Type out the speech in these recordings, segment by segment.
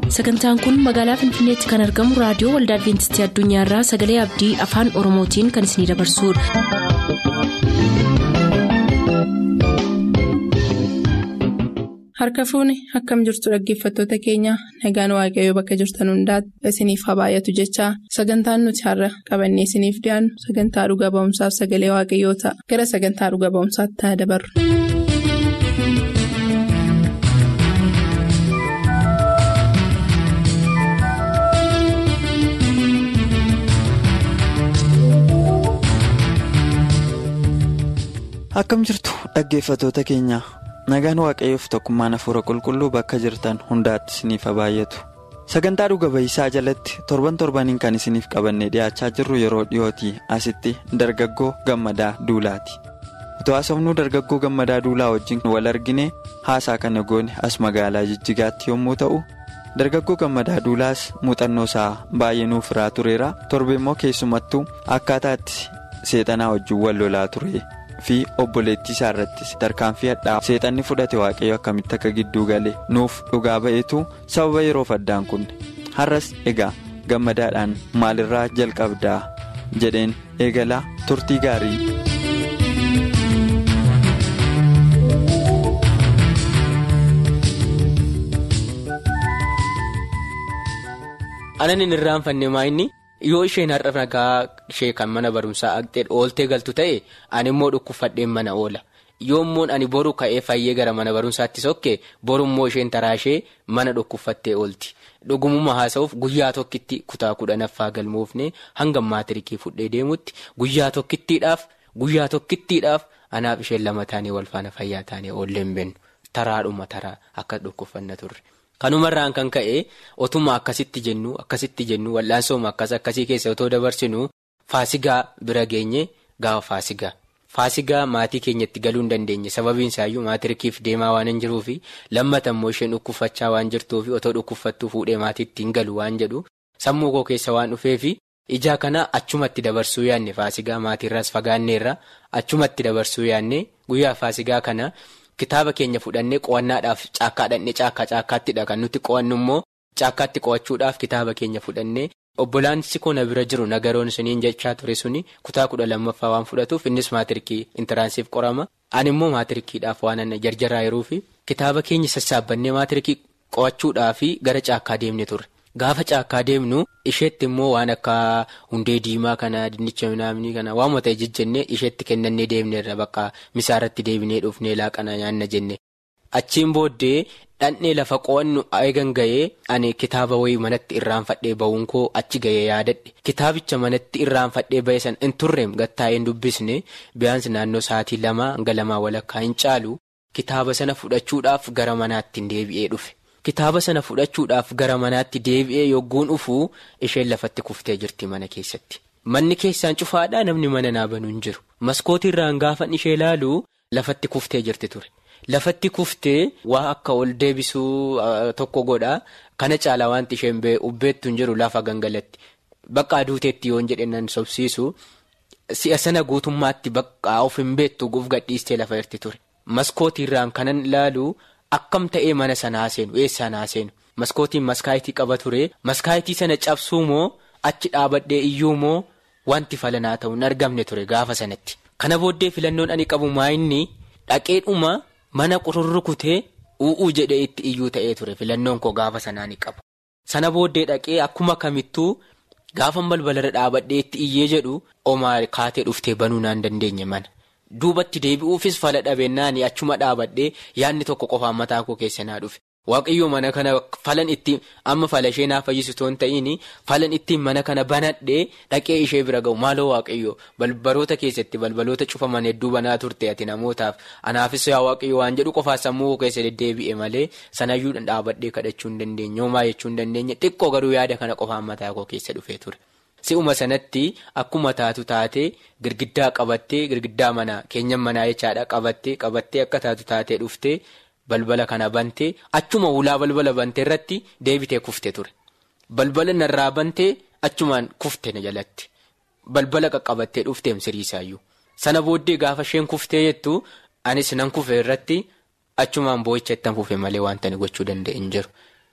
sagantaan kun magaalaa finfinneetti kan argamu raadiyoo waldaa adventistii addunyaarraa sagalee abdii afaan oromootiin kan isinidabarsudha. harka fuuni akkam jirtu dhaggeeffattoota keenya nagaan waaqayyoo bakka jirtan hundaati isiniif haa baay'atu jechaa sagantaan nuti har'a qabannee isiniif dhiyaannu sagantaa dhuga ba'umsaaf sagalee waaqayyoo ta'a gara sagantaa dhuga ba'umsaatti haa dabarru. akkam jirtu dhaggeeffattoota keenya nagaan waaqayyoof tokkummaan hafuura qulqulluu bakka jirtan hundaatti isiniif haa baay'atu sagantaa dhuga ba'isaa jalatti torban torbaniin kan isiniif qabannee dhiyaachaa jirru yeroo dhiyootii asitti dargaggoo gammadaa duulaati utuu haasofnuu dargaggoo gammadaa duulaa wajjin wal argine haasaa kana goone as magaalaa jijjigaatti yommuu ta'u dargaggoo gammadaa duulaas muuxannoo isaa baay'ee nuuf hiraa tureera torbe immoo keessumattuu akkaataatti seexanaa wajjin wal lolaa ture. fi obboleettii isaa irrattis tarkaanfii hadhaa seexanni fudhate waaqayyo akkamitti akka gidduu gale nuuf dhugaa ba'eetu sababa yeroof addaan kunne har'as egaa gammadaadhaan maalirraa jalqabdaa jedheen eegalaa turtii gaarii. anan hin irraanfanne maayinni yoo isheen har'a nagaa ishee kan mana barumsaa aqxee ooltee galtu ta'e ani immoo dhukkubfadheen mana oola yoommoon ani boru ka'ee fayyee gara mana barumsaatti sokke borummoo isheen taraashee mana dhukkubfattee oolti dhugumuma haasa'uuf guyyaa tokkitti kutaa kudhanaffaa galmoofne hanga maatirikii fudhee deemutti guyyaa tokkittiidhaaf guyyaa tokkittiidhaaf anaaf isheen lama taanee walfaana fayyaa taanee oolleen bennu taraadhuma taraa akka dhukkubfanna turre. kanumarraan kan ka'e otuma akkasitti jennu akkasitti jennu wal'aansooma akkas akkasii keessa otoo dabarsinu faasigaa bira geenye gaafa faasigaa faasigaa maatii keenyatti galuu hin dandeenye sababiin isaayyuu maatirikiif deemaa waan hin jiruufi lammata immoo isheen dhukkubfachaa waan jirtuufi otoo dhukkubfattuu fuudhee maatiitti hin galu waan jedhu sammuu koo keessa waan dhufeefi ijaa kana achumatti dabarsuu yaanne faasigaa maatiirraas fagaanneerra achumatti dabarsuu yaanne guyyaa faasigaa kana. Kitaaba keenya fudhannee qo'annaadhaaf caakkaa dhannee caakkaa caakkaattidha kan nuti qo'annu immoo caakkaatti qo'achuudhaaf kitaaba keenya fudhannee obbolaansi koo na bira jiru nagaroon suniin jechaa ture suni kutaa kudha lammaffaa waan fudhatuuf innis maatirikii intiraansiif qorama ani immoo maatirikiidhaaf waan jarjaraa yeruufi kitaaba keenya sassaabannee maatirikii qo'achuudhaaf gara caakkaa deemne turre. Gaafa caakkaa deemnu isheetti immoo waan akka hundee diimaa kana dinnicha minaamni kana waamuma ta'e jejjennee isheetti kennannee deemneerra bakka misaarratti deebinee dhufnee laaqana nyaanna jenne. Achiin booddee dhandhee lafa qo'annu eegan ga'ee ani kitaaba wayii manatti irraanfadhee ba'uun koo achi ga'ee yaadadhe kitaabicha manatti irraanfadhee ba'e san hin turreem gattaa'een dubbisne biyaansi naannoo sa'aatii lama hanga lamaa walakkaa hin caalu kitaaba sana fudhachuudhaaf gara manaatti hin deebi'ee dhufe. Kitaaba sana fudhachuudhaaf gara manaatti deebi'ee yogguun dhufuu isheen lafatti kuftee jirti mana keessatti. Manni keessaan cufaadhaa namni mana naabanuu hin jiru. Maskootiirraan gaafan ishee ilaalu lafatti kuftee jirti ture. Lafatti kuftee waa akka ol deebisuu tokko godhaa kana caalaa wanti isheen ubbeettu hin jiru lafa gangalatti. Bakka aduuteetti yoon jedhan sobsiisu si'a sana guutummaatti bakka of hin beektu guuf gadhiistee lafa irti ture. Maskootiirraan kanan ilaalu. Akkam ta'ee mana sana haaseenu eessaan haaseenu maskootiin maskaayitii qaba ture maskaayitii sana cabsuu moo achi dhaabadhee iyyuu moo wanti falanaa ta'u hin argamne ture gaafa sanatti. Kana booddee filannoon ani qabu maayinni dhaqeedhuma mana qururrukutee u'uu jedhee itti iyyuu ta'ee ture filannoon koo gaafa sanaa ni qabu. Sana booddee dhaqee akkuma kamittuu gaafa balbalarra dhaabadhee itti iyyee jedhu omaa kaatee dhuftee banuu naan dandeenye mana. Duubatti deebi'uufis fala dhabeennaani achuma dhaabadhee yaadni tokko qofaan mataa koo keessa naa dhufe. Waaqayyoo mana kana falan itti amma fala ishee naa fayyisu toon ta'iin falan ittiin mana kana banadhee dhaqee ishee bira ga'u maaloo waaqayyoo balbaloota keessatti balbaloota cufaman hedduu banaa turte ati namootaaf anaafis yaa waaqayyoo waan jedhu qofaa sammuu koo keessa deddeebi'e malee sanayyuu dhaabadhee kadhachuu hin dandeenye homaa jechuu hin dandeenye xiqqoo garuu yaada kana qofaan mataa koo keessa dhufee ture. Si'uma sanatti akkuma taatu taatee girgiddaa qabattee girgiddaa manaa keenyan manaa jechaadha qabattee qabattee akka taatu taatee dhuftee balbala kana bantee achuma ulaa balbala bantee irratti deebitee kufte ture. Balbala narraa bantee achumaan kufte na jalatti. Balbala qaqqabattee dhufteem siriisaayyuu. Sana booddee gaafa isheen kuftee jettu anis nan kufe irratti achumaan boo'icha ittiin fufe malee wanta ni gochuu danda'e hin jiru.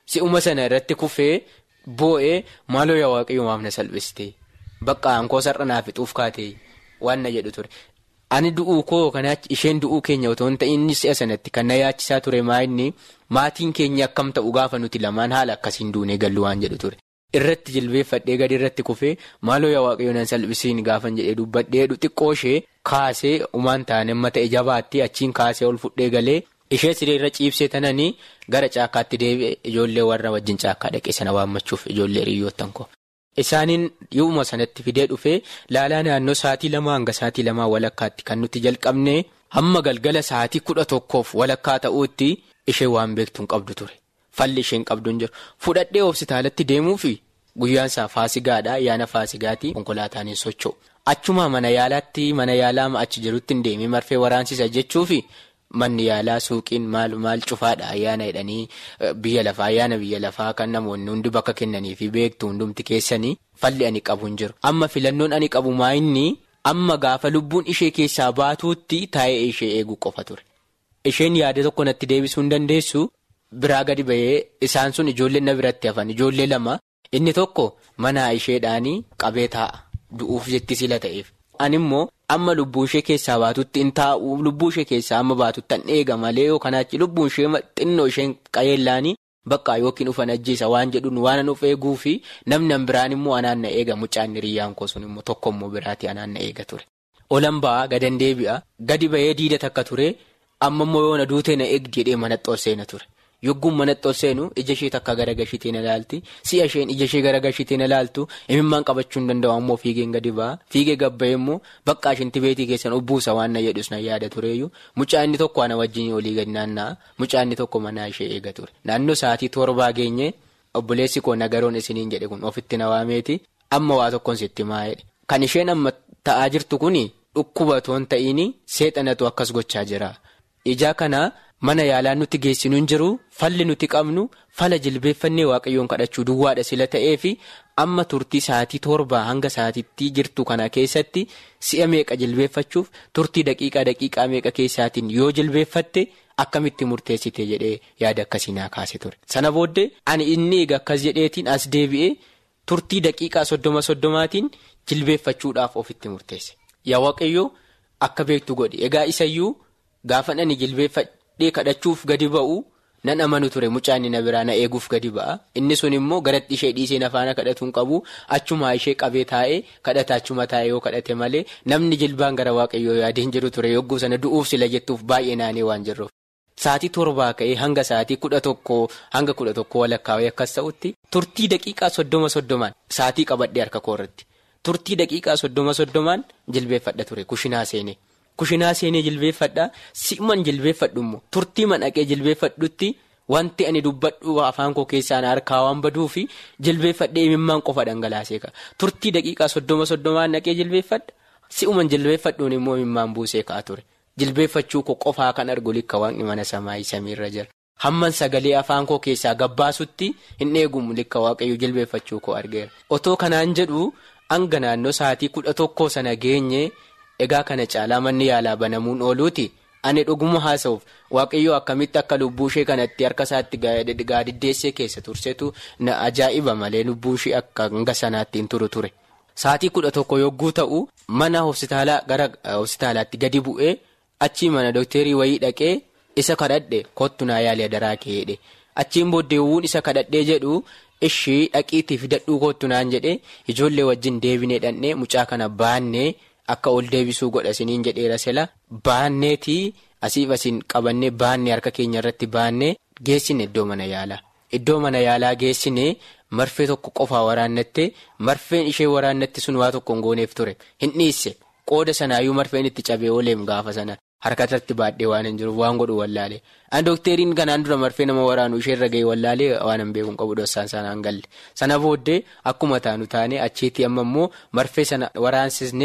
si'uma sana irratti kufee boo'ee maaloo yaa waaqayyo maaf na salphiste bakka aankoo sarara naaf fixuuf kaatee waan na jedhu ture. Ani du'uu koo yookaan isheen du'uu keenya otoo hin ta'in si'a sanatti kan na yaachisaa ture maa'inni maatiin keenya akkam ta'u gaafa nuti lamaan haala akkasiin duunee gallu waan jedhu ture. Irratti jilbeeffadhee gadi irratti kufee maaloo yaa waaqayyo nan salphisiin gaafan jedhee dubbadheedhu xiqqoo ishee kaasee umaan taane amma ta'e jabaatti achiin kaasee ol fudhee galee ishee sireerra ciibsee tananii gara caakkaatti deebi'e ijoollee warra wajjin caakkaa dhaqee sana waammachuuf ijoollee hiriyoottan koo. Isaaniin yooma sanatti fidee dhufee laalaa naannoo sa'aatii lamaa hanga sa'aatii lamaa walakkaatti kan nuti jalqabne hamma galgala sa'aatii kudha tokkoof walakkaa ta'uutti ishee waan beektu hin qabdu ture. Falli isheen qabdu hin jiru. Fudhadhee hospitaalatti deemuufi guyyaan isaa faasigaadha. Ayyaana faasigaati. Konkolaataan hin socho'u. Achuma mana yaalaatti mana yaalaa achi jirutti hin deemee marfee waraansisa jechuufi manni yaalaa suuqiin maal maal cufaadha ayyaana jedhanii biyya lafaa ayyaana biyya lafaa kan namoonni hundi bakka kennanii fi beektu hundumti keessanii falli ani qabu hin jiru. Amma filannoon ani qabu maayinni amma gaafa lubbuun ishee keessaa baatuutti taa'ee ishee eeguu qofa ture. Isheen yaada tokko natti deebisuu hin dandeessu. Biraa gadi bahee isaan sun ijoolleen na biratti hafan ijoollee lama inni tokko mana isheedhaanii qabee taa'a du'uuf jetti sila ta'eef. Ani immoo amma lubbuu ishee keessaa baatutti hin taa'u lubbuu ishee keessaa amma baatutti hin eega malee yookaan achi lubbuun ishee xinnoo isheen qayeellaanii bakka yookiin ufan ajjeesa waan jedhuun waan nuuf eeguu fi namni biraan immoo anaan na eega mucaan hiriyyaan koo sun immoo tokko immoo biraati anaan na eega ture. Olan ba'aa gadan deebi'a gadi bahee diida takka ture amma immoo yoona duutee na eegdi jedhee manatti ol seena ture. Yogguun manatti ol seenu ija ishee takka gara gashitee na laalti si'a isheen ija ishee gara gashitee na laaltu imimmaan qabachuu hin danda'u ammoo fiigeen gadi ba'a fiigee gabba'e immoo bakka isheenti beetii keessan ubbuusa waan na jedhus na yaada tureeyyu mucaa inni tokko ana wajjin olii gadi naanna'a mucaa inni tokko manaa ishee eega ture naannoo sa'aatii torbaa geenye obboleessi koo nagaroon isiniin jedhe kun ofitti na waameeti amma waa tokkoon sitti maa'edha kan isheen amma ta'aa jirtu kuni dhukkuba toon ta'iini seexanatu akkas gochaa jira ijaa kana. Mana yaalaa nuti geessinu hin jiru falli nuti qabnu fala jilbeeffannee waaqayyoon kadhachuu duwwaadha sila ta'ee fi amma turtii sa'aatii torbaa hanga sa'aatiitti jirtu kana keessatti si'a meeqa jilbeeffachuuf turtii daqiiqaa daqiiqaa meeqa keessaatiin yoo jilbeeffatte akkamitti murteessite jedhee yaada akkasii naa kaase ture. Sana booddee ani inni eega akkas jedheetiin as deebi'ee turtii daqiiqaa soddoma soddomaatiin jilbeeffachuudhaaf ofitti murteesse. Yaa waaqayyoo akka beektu godhi egaa isayyuu gaafa ani jilbeeffadhee kadhachuuf gadi ba'u nan amanu ture mucaan na biraa na eeguuf gadi ba'a inni sun immoo garatti ishee dhiisee nafaana kadhatuun qabu achumaa ishee qabee taa'ee kadhata achuma taa'ee yoo kadhate malee namni jilbaan gara waaqayyoo yaadeen jiru ture yogguu sana du'uuf sila jettuuf baay'ee naanee waan jirruuf. Saatii torbaa ka'ee hanga saatii kudha tokkoo hanga kudha tokkoo walakkaawee akkas ta'utti turtii daqiiqaa soddoma soddomaan saatii qabadhee harka koorratti turtii daqiiqaa soddoma soddomaan jilbeeffadha ture kushinaa seenee. Kushinaa seenee jilbeeffadhaa si'uman jilbeeffadhu immoo turtii manaqee jilbeeffadhutti wanti ani dubbadhu afaan koo keessaan harkaa waan baduu fi jilbeeffadhee imimmaan qofa dhangalaasee ka'a. Turtii daqiiqaa soddoma soddomaan naqee jilbeeffadha si'uman jilbeeffadhuun immoo imimmaan buusee ka'a ture. Jilbeeffachuu koo qofaa kan argu likka waaqni mana samaa samiirra jira. Hamman sagalee afaan koo keessaa gabbaasutti hin eegumu likka waaqayyuu jilbeeffachuu koo argeera. Otoo kanaan jedhu hanga naannoo sa'aatii kudha tokkoo sana geenye. Egaa kana caalaa manni yaalaa banamuun ooluuti ani dhuguma haasa'uuf waaqayyoo akkamitti akka lubbuu ishee kanatti harka isaatti gaadiddeessee keessa tursetu na ajaa'iba malee lubbuu ishee akka hanga sanaatti hin turu ture. Saatii kudha tokko yogguu ta'u mana hospitaalaa gara hospitaalaatti gadi bu'ee achii mana dookterii wayii dhaqee isa kadhadhe kottu naa yaalee daraa keedhe achiin booddeewwuun isa kadhadhee jedhu. Ishii dhaqiitii fidadhuu kottu naan jedhee ijoollee wajjin deebinee dhandhee mucaa kana baannee. Akka ol deebisuu godha isiniin jedheera sila baanneetii asiif asiin qabannee baannee harka keenya irratti baannee geessine iddoo mana yaalaa. Iddoo mana yaalaa geessine marfee tokko qofaa waraannattee marfeen ishee waraannatti sun waa tokko hin gooneef ture hin dhiisse qooda sanaayyuu marfeen itti cabee ooleem gaafa sana harka irratti baadhee waan hin jiruuf waan godhu wallaalee. An dookteriin kanaan dura marfee nama waraanu isheerra gahee wallaalee waan hin beekuun qabu dhossaan sanaan galle sana booddee akkuma taanu taane achiitii amma immoo marfee sana waraansisnee.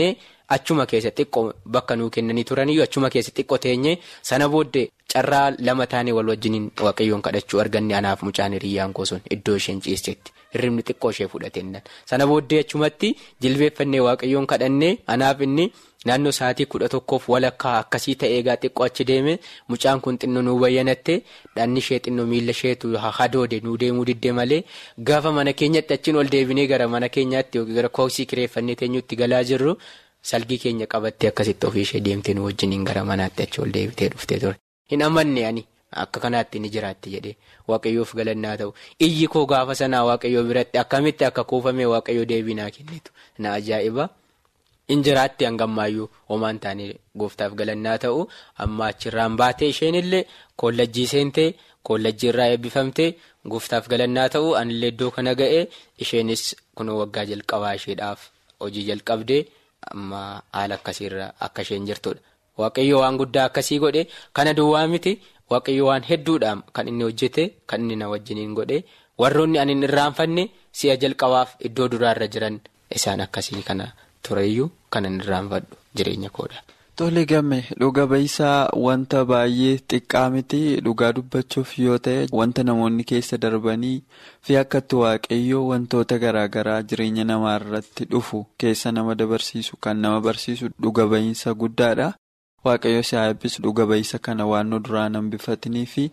achuma keessa xiqqoo bakka nuu kennanii turaniyyuu achuma keessa xiqqoo teenyee sana booddee carraa lama taanee wal wajjiniin waaqayyoon kadhachuu arganne anaaf mucaan hiriyyaan sun iddoo isheen ciisetti hirribni xiqqoo ishee fudhatennan sana booddee achumatti jilbeeffannee waaqayyoon kadhannee anaaf inni. Naannoo sa'aatii kudha tokkoof walakkaa akkasii ta'ee egaa xiqqoo achi deeme mucaan kun xinnoo nuu bayyanatte dhanni ishee xinnoo miila isheetu hadoode nuu deemuu diddee malee gaafa mana keenyatti achiin ol deebinee gara mana keenyaatti yookiin gara koosii kireeffannee teenyuutti galaa jirru salgii keenya qabattee akkasitti ofii ishee deemtee nu wajjiniin gara manaatti achi ol deebitee dhuftee ture. Hin amanne ani akka kanaatti ni jiraatti jedhee waaqayyoof galannaa ta'u iyyi koo gaafa sanaa waaqayyoo biratti akkamitti akka kuufamee waaqayyoo deebii naa kennitu na ajaa'iba. Injiraatti hangammaayyuu homaan taanee gooftaaf galannaa ta'u amma achirraan baatee isheen illee kollajjii seentee kollajjii irraa eebbifamtee gooftaaf galannaa ta'u anillee iddoo kana ga'ee isheenis kunoo waggaa jalqabaa isheedhaaf hojii jalqabdee amma haala akkasiirra akka isheen jirtudha. Waaqayyo waan guddaa akkasii godhe kana duwwaa miti waaqayyo waan hedduudhaan kan inni hojjete kan inni na wajjiniin godhe warroonni ani hin irraanfanne si'a jalqabaaf iddoo duraarra jiran isaan akkasii kana. Tureeyyuu kanan irraanfadhu jireenya koodha. Tole game dhuga ba'isaa wanta baay'ee xiqqaa miti dhugaa dubbachuuf yoo ta'e wanta namoonni keessa darbanii fi akkatti waaqayyoo wantoota garaagaraa jireenya namaa irratti dhufu keessa nama dabarsiisu kan nama barsiisu dhuga ba'iinsa guddaadha. Waaqayyo si haa eebbisu dhuga ba'iisa kana waan nu duraan hambifatanii fi.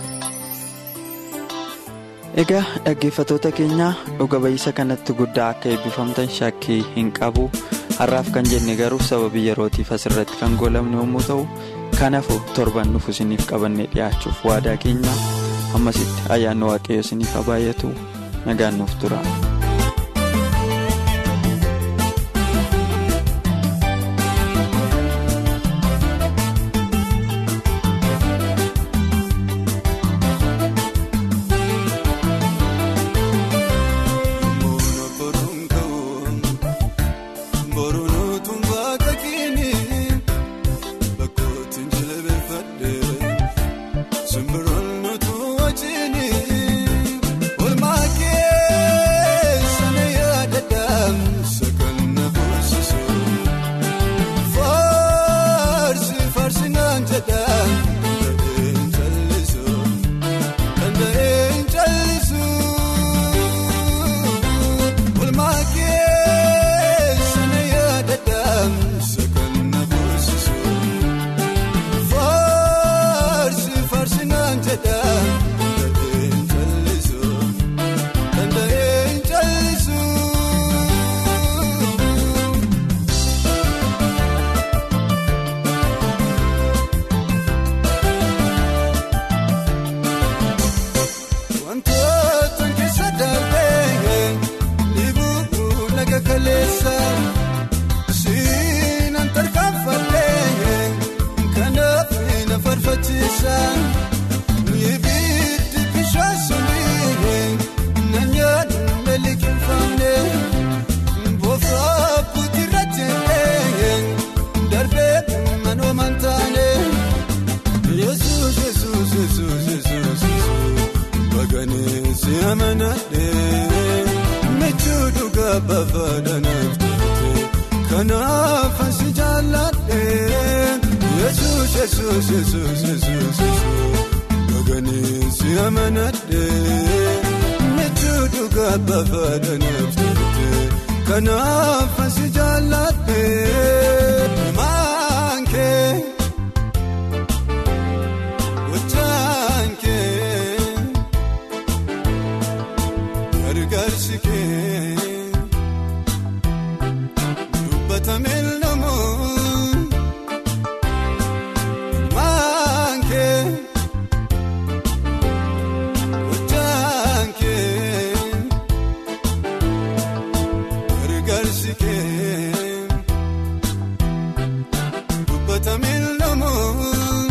Egaa dhaggeeffatoota keenya dhuga ba'iisa kanatti guddaa akka eebbifamtan shakkii hin qabu har'aaf kan jenne garuu sababii yerootiif asirratti kan goolabne yommuu ta'u kanaafuu torban nuuf isiniif qabannee dhiyaachuuf waadaa keenya ammasitti ayyaanni waaqayyo isiniif haa baay'atu nagaan nuuf tura. Kanaaf asi jaalladhee yesuus yesuus yesuus yesuus baganii si amanadhee michuu dhugaa bafaadhaniif turte kanaaf asi jaalladhee maankee wajjaankee gargaarsi kee. Tamil namoon maankee hojjaankee gargaarsi kee dubba tamil namoon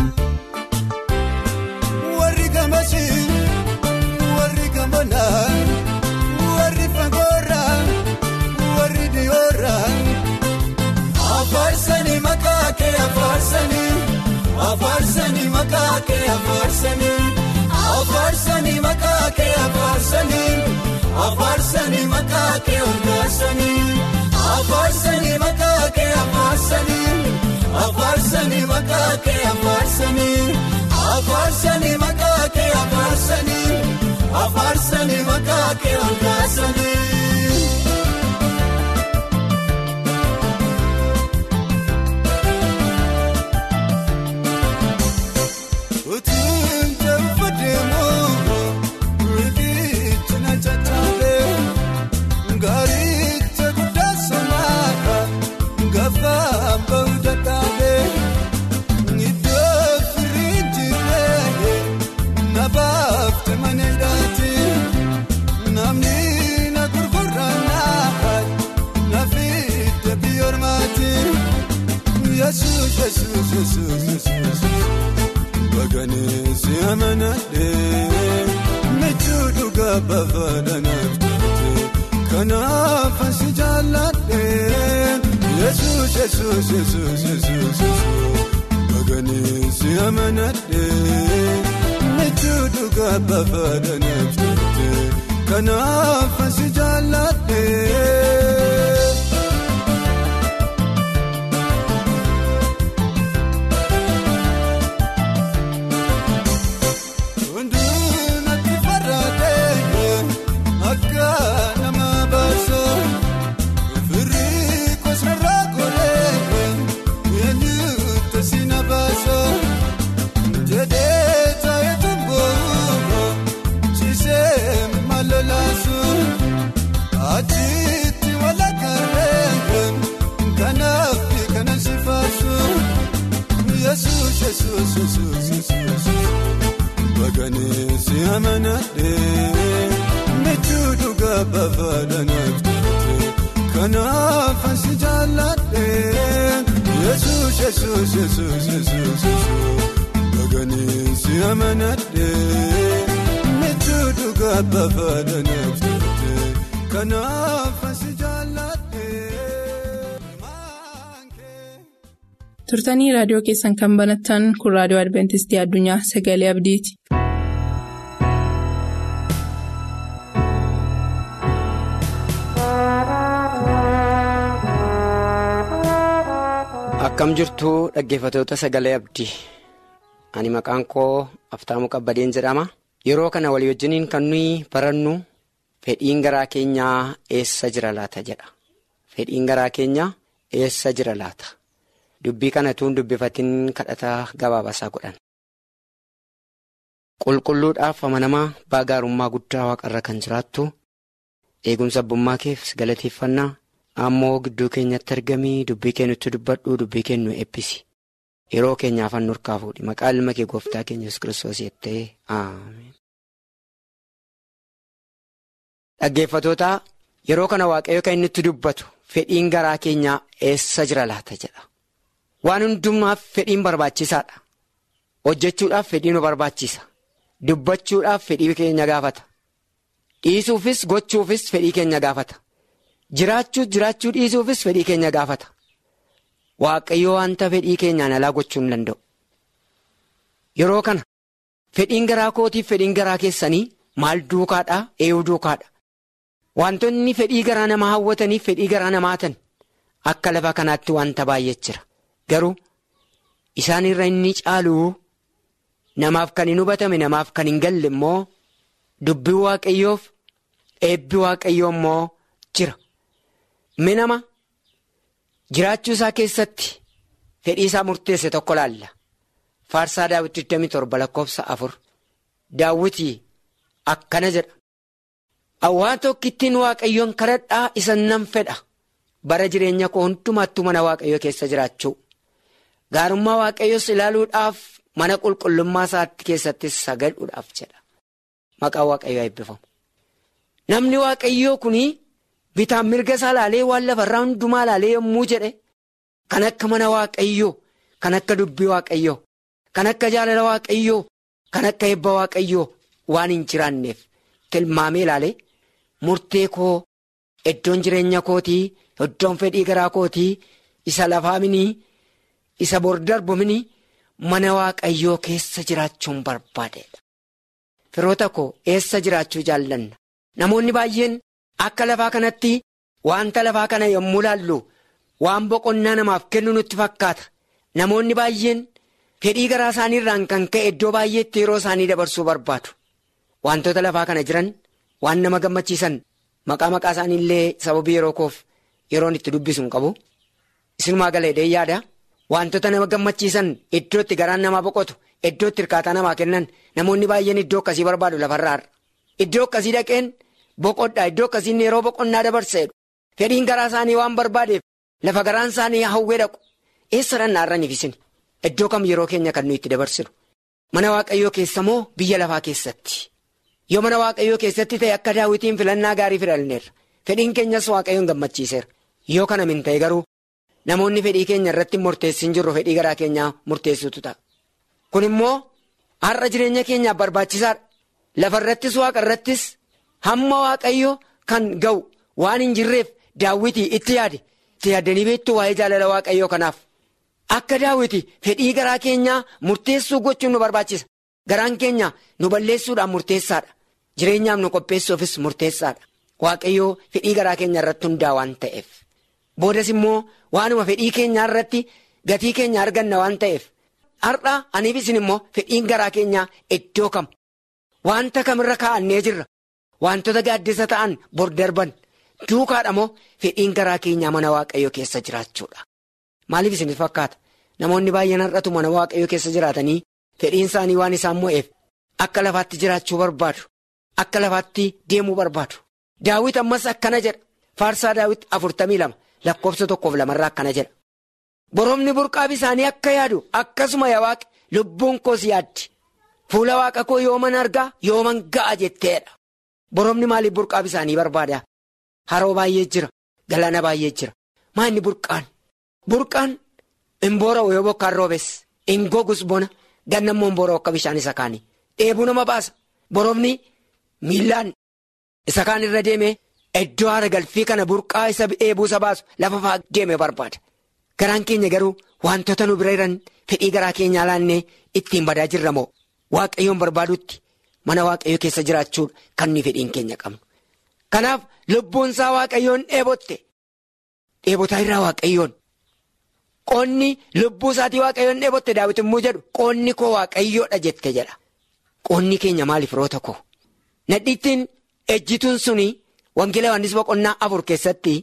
warri gamasii warri gamanaa warri fagoorraa warri dhiyoorraa. Afaarsanii maqaa kee afaarsanii afaarsanii maqaa kee afaarsanii afaarsanii maqaa kee afaarsanii afaarsanii maqaa kee olkaasanii afaarsanii maqaa kee afaarsanii. afaarsanii maqaa kee afaarsanii afaarsanii maqaa kee afaarsanii afaarsanii maqaa kee ol kaasanii. Utuun jaafa deemuun riikichi na caccabee gaaricha guddaa somaadha gaafa bahu dadhabee iddoo firii jiree na baafte mana hidhaati namni na gurgurannaa na fidde biyyoormaati yesuus yesuus yesuus yesuus. Baganesi amanadhee michuu dhugaa baafadhanaaf taate kanaaf asi jaalladhee yesuus yesuus yesuus yesuus baganesi amanadhee michuu dhugaa baafadhanaaf taate kanaaf asi jaalladhee. Hunduunatti farraatee akka nama baasoo firii kosarraa koree eenyuutu si na baasoo jedhee taa'ee tumboo ciisee malolaasuu achitti walakkarree kanaaf kanan si faasuu yesuus yesuus yesuus yesuus. Baganesi amanadhee michuu dhugaa baafadhanaaf taate kanaaf asi jaalladhee yesuus yesuus yesuus yesuus baganesi amanadhee michuu dhugaa baafadhanaaf taate kanaaf asi jaalladhee. turtanii raadiyoo keessan kan banattan kun raadiyoo adventistii addunyaa sagalee abdiiti. Akkam jirtuu dhaggeeffatoota sagalee abdii ani maqaan koo Aftaamu Qabbadeen jedhama. Yeroo kana walii wajjiniin kan nuyi barannu fedhiin garaa keenyaa eessa jira laata jedha. Fedhiin garaa keenyaa eessa jira laata? Dubbii kana tuun dubbifatiin kadhataa gabaabasaa godhan. Qulqulluudhaaf amanamaa baagaarummaa guddaa waaqarra kan jiraattu eegumsa abbummaa keef galateeffannaa ammoo gidduu keenyatti argamii dubbii kennutti dubbadhu dubbii kennu eebbisi. Yeroo keenyaaf hannu harkaa fuudhi maqaa ilma kee gooftaa keenya yesus kiristoos jettee ameen. Dhaggeeffatootaa yeroo kana waaqayyo kan inni itti dubbatu fedhiin garaa keenyaa eessa jira laata jedha. Waan hundumaaf fedhiin barbaachisaadha. Hojjechuudhaaf fedhii nu barbaachisa. Dubbachuudhaaf fedhii keenya gaafata. Dhiisuufis gochuufis fedhii keenya gaafata. Jiraachuu jiraachuu dhiisuufis fedhii keenya gaafata. Waaqayyo wanta fedhii keenyaan alaa gochuu hin danda'u. Yeroo kana fedhiin garaa kootiif fedhiin garaa keessanii maal duukaadhaa eeyuu duukaadha. Wantoonni fedhii garaa namaa hawwataniif fedhii garaa namaa hatan akka lafa kanaatti wanta baay'ee jira. Garuu isaan irra inni caaluu namaaf kan hin hubatame namaaf kan hin galle immoo dubbii waaqayyoof eebbi waaqayyoo immoo jira. Minama jiraachuu isaa keessatti fedhii isaa murteesse tokko laalla. Faarsaa daawwitii 27 lakkoofsa afur daawwitii akkana jedha. Awwaa tokkittiin waaqayyoon kadhadhaa isa nan fedha. Bara jireenya koo hundumaattuu mana waaqayyoo keessa jiraachuu. Gaarummaa waaqayyoos ilaaluudhaaf mana qulqullummaa isaatti keessattis sagaduudhaaf jedha. Maqaan waaqayyoo eebbifamu. Namni waaqayyoo kuni bitaan mirga isaa laalee waan lafarraa hundumaa laalee yommuu jedhe kan akka mana waaqayyoo, kan akka dubbii waaqayyoo, kan akka jaalala waaqayyoo, kan akka eebba waaqayyoo waan hin jiraanneef tilmaamee laalee murtee koo iddoon jireenya kootii, iddoon fedhii garaa kootii, isa lafaa minii, isa bor darbu minii mana waaqayyoo keessa jiraachuun barbaadeedha. Firoota koo eessa jiraachuu jaallanna? Namoonni baay'een akka lafaa kanatti wanta lafaa kana yommuu laallu waan boqonnaa namaaf kennu nutti fakkaata. namoonni baay'een fedhii garaa isaaniirraan kan ka'e iddoo baay'eetti yeroo isaanii dabarsuu barbaadu. Wantoota lafaa kana jiran waan nama gammachiisan maqaa maqaa isaaniillee sababii yeroo koof yeroon itti dubbisu hin qabu. Isinumaa galeedhee yaada wantoota nama gammachiisan iddootti garaan namaa boqotu iddootti hirkaataa namaa kennan namoonni baay'een iddoo akkasii barbaadu lafarraarra. Iddoo akkasii dhaqeen boqodhaa iddoo akkasiin yeroo boqonnaa dabarseedhu fedhiin garaa isaanii waan barbaadeef lafa garaan isaanii hawwee dhaqu eessa dhannaarraniif isin iddoo kam yeroo keenya kan nuyi itti dabarsinu mana waaqayyoo keessa moo biyya lafaa keessatti yoo mana waaqayyoo keessatti ta'e akka daawwitiin filannaa gaarii filanneerra fedhiin keenyas waaqayyoon gammachiiseera yoo kana min ta'e garuu namoonni fedhii keenya irratti murteessin jirru fedhii garaa keenyaa murteessutu ta'a kun immoo har'a jireenya keenyaaf barbaachisaadha lafa irrattis waaqa irrattis hamma waaqayyo kan ga'u waan hin jirreef daawwitii itti yaade itti yaaddanii beektuu waa'ee jaalala waaqayyoo kanaaf akka daawwiti fedhii garaa keenyaa murteessuu gochuun nu barbaachisa garaan keenya nu balleessuudhaan murteessaadha jireenyaaf nu qopheessuufis murteessaadha waaqayyoo fedhii garaa keenya irratti hundaa waan ta'eef boodas immoo waanuma fedhii keenyaa irratti gatii keenya arganna waan ta'eef har'a aniif isin immoo fedhiin garaa keenyaa iddoo kam wanta kamirra kaa'annee jirra wantoota gaaddisa ta'an bor darban duukaadha moo fedhiin garaa keenyaa mana waaqayyoo keessa jiraachuudha. Maaliif isin fakkaata namoonni baay'een har'atu mana waaqayyoo keessa jiraatanii fedhiin isaanii waan isaan mo'eef akka lafaatti jiraachuu barbaadu akka lafaatti deemuu barbaadu daawwit ammas akkana jedha faarsaa daawwit afurtamii lama lakkoofsa tokkoof lamarraa akkana jedha boromni burqaa bisaanii akka yaadu akkasuma yaa waaqi lubbuun koos yaaddi fuula waaqa koo yooman argaa yooman ga'a jetteedha boromni maaliif burqaa bisaanii barbaada haroo baay'ee jira galaana baay'ee jira maa inni burqaan. Burqaan hin boora'u yoo bokkaan roobes hin gogus bona gannammoo hin boora'u akka bishaan isa kaanii dheebuu nama baasa boromni miillaan isa kaan irra deemee iddoo haara galfii kana burqaa isa dheebuu isa baasu lafa fa'aa deeme barbaada. Garaan keenya garuu wantoota nu bira jiran fedhii garaa keenyaa laannee ittiin badaa jirra moo waaqayyoon barbaadutti mana waaqayyoo keessa jiraachuudha kan nuyi fedhiin keenya qabnu. Kanaaf lubbuun isaa waaqayyoon dheebotte dheebotaa irraa waaqayyoon. Qoonni lubbuu isaatii waaqayyoon dheebotte daawwiti immoo jedhu qoonni koo waaqayyoodha jette jedha. Qoonni keenya maaliif roota koo? Nadhiittiin ejjituun suni wangeela Yohaannis boqonnaa afur keessatti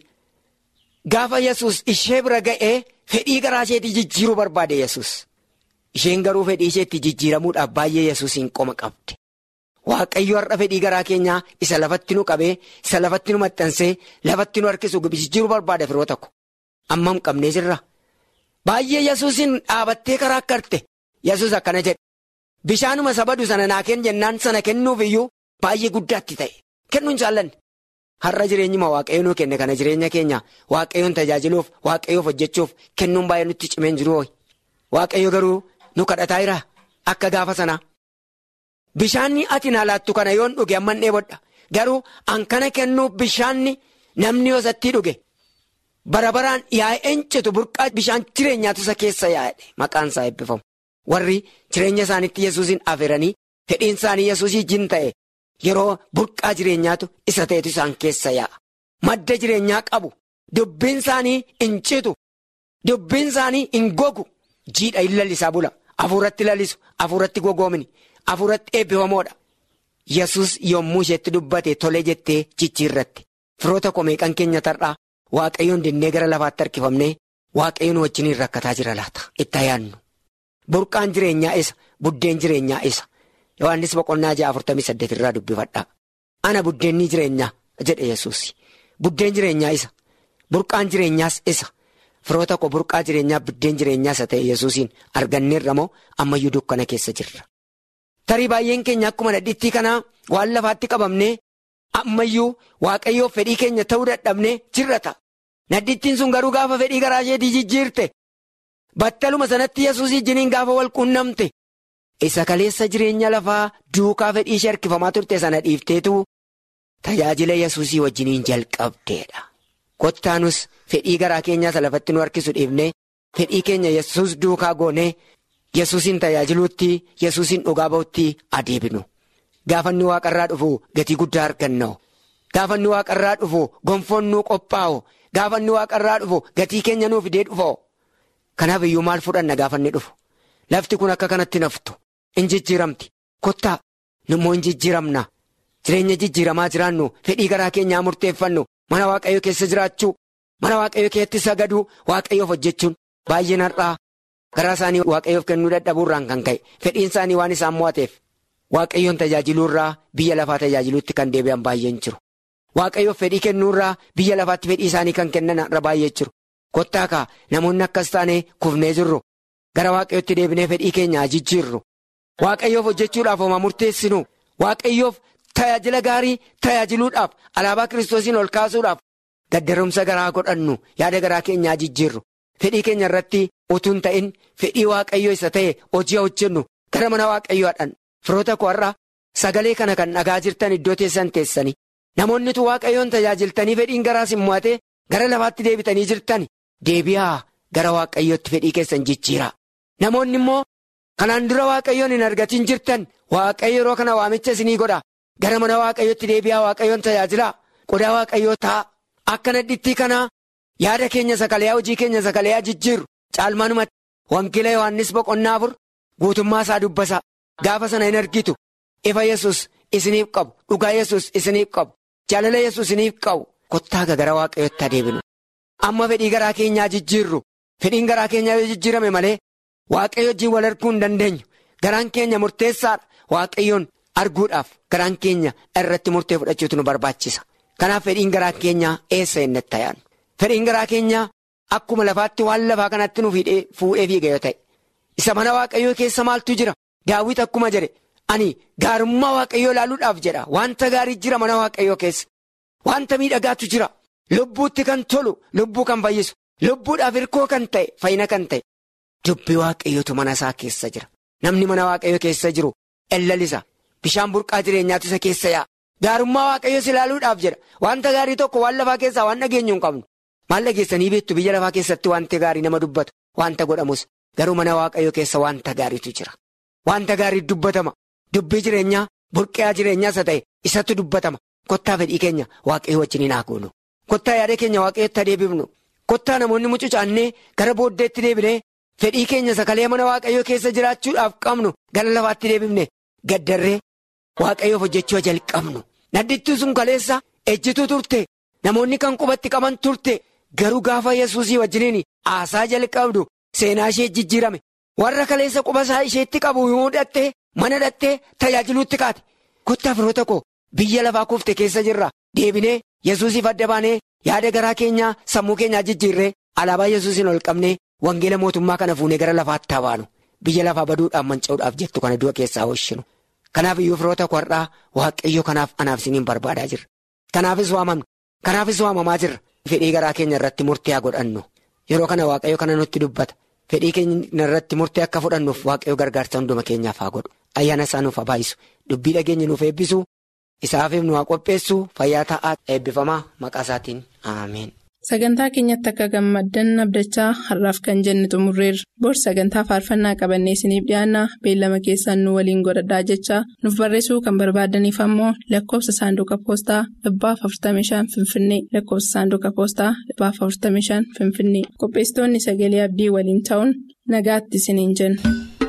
gaafa yesus ishee bira ga'ee fedhii garaa isheetii jijjiiruu barbaade yesus Isheen garuu fedhii isheetti jijjiiramuudhaaf baay'ee yesuusiin qoma qabde. Waaqayyo har'a fedhii garaa keenyaa isa lafatti nu qabee isa lafatti nu maxxansee lafatti nu harkisu jijjiiruu barbaada firoo tokko. Ammam qabnee jirra. Baay'ee yesuusin dhaabattee karaa akkarte yesus akkana jedhe bishaanuma sabadu sana naa kenn jennaan sana kennuuf iyyuu baay'ee guddaatti ta'e kennuun jaallanne har'a jireenyuma waaqayyo nuu kenne kana jireenya keenya waaqayyoon tajaajiluuf waaqayyoof hojjechuuf kennuun baay'ee nutti cimeen jiru waaqayyo garuu nu kadhataa jira akka gaafa sanaa bishaanni ati naa laattu kana yoon dhuge amman dheebodha garuu an kana kennuuf bishaanni namni yoosatti dhuge. bara baraan yaa'ee citu burqaa bishaan jireenyaatu isa keessa yaa'edha maqaan isaa eebbifamu warri jireenya isaaniitti yesuusin afeeranii fedhiin isaanii yesuusii jin ta'e yeroo burqaa jireenyaatu isa ta'etu isaan keessa yaa'a madda jireenyaa qabu dubbiin isaanii hin citu dubbiin isaanii hin gogu jiidha hin lallisaa bula afuuratti lallisu afuuratti gogoomini afuuratti eebbifamoodha yesus yommuu isheetti dubbate tole jettee jijjiirratti firoota komeeqan keenya tar'aa. Waaqayyoon dinnee gara lafaatti harkifamnee waaqayyoon wajjiniin rakkataa jira laata itti yaadnu burqaan jireenyaa isa buddeen jireenyaa isa Yohaannis boqonnaa ja'a afurtamii saddeet irraa dubbifadhaa ana buddeenni jireenyaa jedhe yesuus buddeen jireenyaa isa burqaan jireenyaas isa firoota koo burqaa jireenyaa buddeen jireenyaa isa ta'e yesuusiin arganneerra moo ammayyuu dukkana keessa jirra tarii baay'een keenya akkuma dhadhittii kanaa waan lafaatti qabamnee. ammayyuu waaqayyoof fedhii keenya ta'uu dadhabnee jirrata naddittiin sun garuu gaafa fedhii garaa isheetii jijjiirte battaluma sanatti yesuus ijjiniin gaafa wal quunnamte isa kaleessa jireenya lafaa duukaa fedhii ishee harkifamaa turte sana dhiifteetu tajaajila yesuusii wajjiniin jalqabdeedha kottaanus fedhii garaa keenyaa isa lafatti nu harkisu dhiifnee fedhii keenya yesuus duukaa goonee yesuusin tajaajiluutti yesuusin dhugaa ba'utti adeebinu. Gaafanni waaqarraa dhufu gatii guddaa arganna gaafanni waaqarraa dhufu gonfoon nuu qophaa'u gaafanni waaqarraa dhufu gatii keenya nuu fidee dhufa Kanaaf iyyuu maal fudhanna gaafanni dhufu. Lafti kun akka kanatti naftu. In jijjiiramti. Kottaa immoo in jijjiiramna. Jireenya jijjiiramaa jiraannu fedhii garaa keenyaa murteeffannu mana waaqayyo keessa jiraachuu mana waaqayyo keessatti sagaduu waaqayyoof hojjechuun baay'een har'aa garaa isaanii waaqayyoof kennuu dadhabuurraan kan ka'e fedhiin isaanii waan isaan mo'ateef waaqayyoon tajaajiluurraa biyya lafaa tajaajiluutti kan deebi'an baay'een jiru. Waaqayyoof fedhii kennuurraa biyya lafaatti fedhii isaanii kan kennan har'a baay'ee jiru. Kottaa kaa namoonni akkas taane kufnee jirru gara waaqayyootti deebinee fedhii keenyaa jijjiirru. Waaqayyoof hojjechuudhaaf homaa murteessinu waaqayyoof tajaajila gaarii tajaajiluudhaaf alaabaa kiristoosiin ol kaasuudhaaf gaddarumsa garaa godhannu yaada garaa keenyaa jijjiirru fedhii keenya irratti utuu hin ta'in fedhii waaqayyoo isa ta'e hojii hojjennu gara mana waaqayyoodhaan firoota koo har'a sagalee kana kan dhagaa jirtan iddoo teessan teessanii namoonnitu waaqayyoon tajaajiltanii fedhiin garaas hin mo'ate gara lafaatti deebitanii jirtan deebi'aa gara waaqayyootti fedhii keessan jijjiiraa namoonni immoo. Kanaan dura waaqayyoon hin argatin jirtan waaqayyo yeroo kana waamicha isinii godha gara mana waaqayyootti deebi'aa waaqayyoon tajaajilaa qodaa waaqayyoo ta'a akka nadhittii kanaa yaada keenya sakalayaa hojii keenya sakalayaa jijjiirru caalmaanumatti wangeela yohannis boqonnaa afur guutummaa isaa dubbasaa gaafa sana hin argitu ifa yesus isiniif qabu dhugaa yesus isiniif qabu jaalala yesus isiniif qabu kottaa gara waaqayyootti adeeminu amma fedhii garaa keenyaa jijjiirru fedhiin garaa keenyaa yoo jijjiirame malee. Waaqayyo wajjin wal arguu hin dandeenyu garaan keenya murteessaadha waaqayyoon arguudhaaf garaan keenya irratti murtee fudhachuutu nu barbaachisa kanaaf fedhiin garaa keenyaa eessa inni ta'an fedhiin garaa keenyaa akkuma lafaatti waan lafaa kanatti nu fuudhee fiiga yoo ta'e isa mana waaqayyoo keessa maaltu jira daawwit akkuma jedhe ani gaarummaa waaqayyoo ilaaluudhaaf jedha wanta gaarii jira mana waaqayyoo keessa wanta miidhagaatu jira lubbuutti kan tolu lubbuu kan fayyisu lubbuudhaaf hirkoo kan ta'e fayyina kan ta'e. Dubbii waaqayyootu mana isaa keessa jira. Namni mana waaqayyoo keessa jiru ellalisa. Bishaan burqaa jireenyaatu isa keessa yaa'a. Gaarummaa waaqayyoos ilaaluudhaaf jedha. Wanta gaarii tokko waan lafaa keessaa waan dhageenyu hin qabnu. Maal dhageessanii beektu biyya lafaa keessatti wanti gaarii nama dubbatu. Wanta godhamus garuu mana waaqayyoo keessa wanta gaariitu jira. Wanta gaarii dubbatama. Dubbii jireenyaa burqaa jireenyaa isa ta'e isatti dubbatama. Kottaa fedhii keenya waaqayyoo wajjin hin haguugnu. Kottaa yaada keenya waaqayyootti adeebifnu. Kottaa namoonni mucucaannee gara booddeetti deebinee. Fedhii keenya sakalee mana waaqayyoo keessa jiraachuudhaaf qabnu gara lafaatti deebifne gaddarree waaqayyoof hojjechuu jalqabnu. Naddittuu sun kaleessa ejjituu turte namoonni kan qubatti qaban turte garuu gaafa yesuusii wajjiniin haasaa jalqabdu seenaa ishee jijjiirame warra kaleessa quba isaa isheetti qabu yoo hidhattee mana hidhattee tajaajiluutti kaate kottaa firoota koo biyya lafaa kuufte keessa jirra deebinee yesuusiif adda baanee yaada garaa keenyaa sammuu keenyaa jijjiirree alaabaa yesuusiin ol qabnee. Wangeela mootummaa kana fuunee gara lafaatti habaanu biyya lafaa baduudhaan manca'uudhaaf jettu kana du'a keessaa hoshinu. Kanaaf iyyuu firoota kwarraa waaqayyo kanaaf anaaf isiniin barbaadaa jirra. Kanaafis waamamnu. Kanaafis waamamaa jirra. Fedhii garaa keenya irratti murtee haa godhannu. Yeroo kana waaqayyo kana nutti dubbata. Fedhii keenya irratti murtee akka fudhannuuf waaqayyo gargaarsa hunduma keenyaaf haa godhu. Ayyaana isaa nuuf haa baay'isu. Dubbii dhageenya nuuf eebbisu. Isaaf nu haa qopheessu. Fayyaa ta'aa eebbifamaa maqaa isaatiin. Ameen. Sagantaa keenyatti akka gammaddan abdachaa har'aaf kan jenne xumurreerra. Bor sagantaa faarfannaa qabannee isiniif dhiyaanna beellama keessaan nu waliin godhadhaa jechaa nuuf barreessuu kan barbaadaniif ammoo lakkoofsa saanduqa poostaa dhibbaaf 45 Finfinnee lakkoofsa saanduqa poostaa dhibbaaf 45 Finfinnee qopheessitoonni sagalee abdii waliin ta'uun nagaatti isiniin jenna.